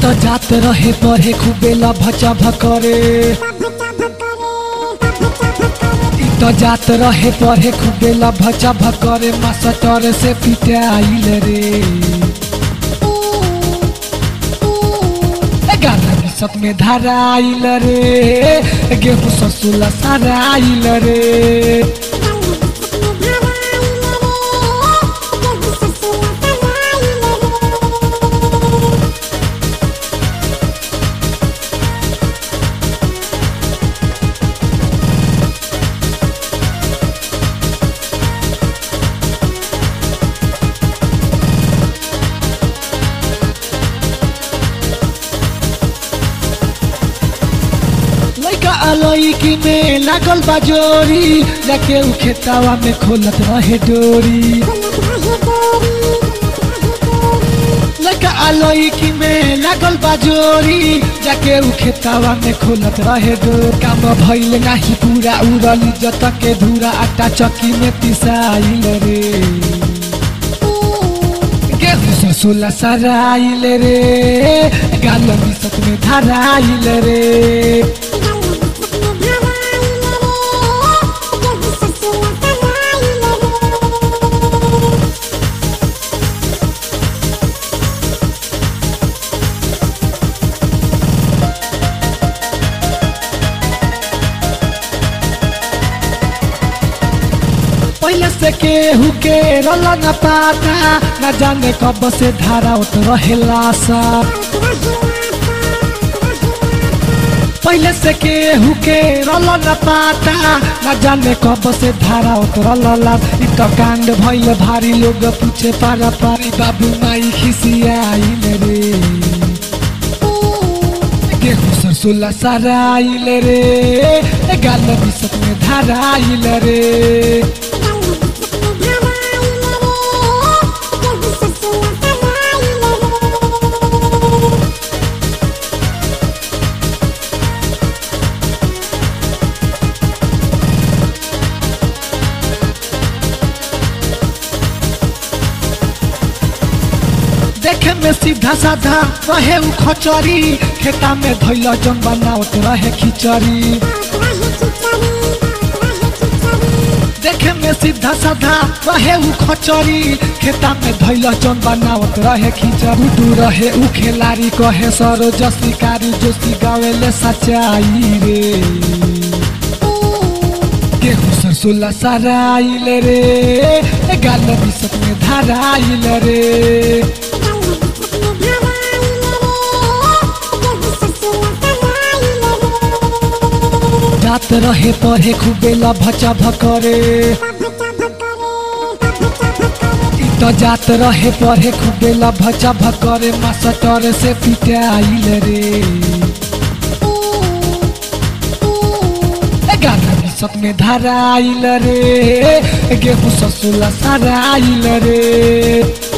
त जात रहे पढ़े खूबे लभचा भकरे इ त जात रहे पढ़े खूबे लभचा भकरे मास्टर से पिटाइल रे गाना बिसत में धराइल रे गेहूँ ससुला सराइल रे लइका अलैकी में लागल बाजोरी जाके उ खेतावा में खोलत रहे डोरी लइका अलैकी में लागल बाजोरी जाके उ खेतावा में खोलत रहे डोरी काम भइल नाही पूरा उड़ल जत के धूरा आटा चक्की में पिसाइल रे गेहूँ ससुला सराइल रे गाल मिसत में धराइल रे पहले से केहू के रल न पाता न जाने कब से धारा उत रहेला सा पहले से केहू के रल न पाता न जाने कब से धारा उतरला इ त कांड भइल भारी लोग पूछे पारा पारी बाबू माई खिसियाइल रे गेहूँ सरसोला सराइल रे गाल बिसत में धराइल रे देखे में सीधा साधा रहे उ खचरी खेता में धैल जन बनावत रहे खिचड़ी देखे में सीधा साधा रहे उ खचरी खेता में धैल जन बनावत रहे खिचड़ी डू रहे उ खेलारी कहे सरो जसी कारी जोशी गावेले सच्चाई रे गेहूँ सरसोला सराइल रे गाल बिसत में धराइल रे जात रहे पढ़े खूबे लभचा भकरे इ त जात रहे पढ़े खूबे लभचा भकरे मास्टर से पिटाइल रे गाना बिसत में धराइल रे गेहूँ ससुला सराइल रे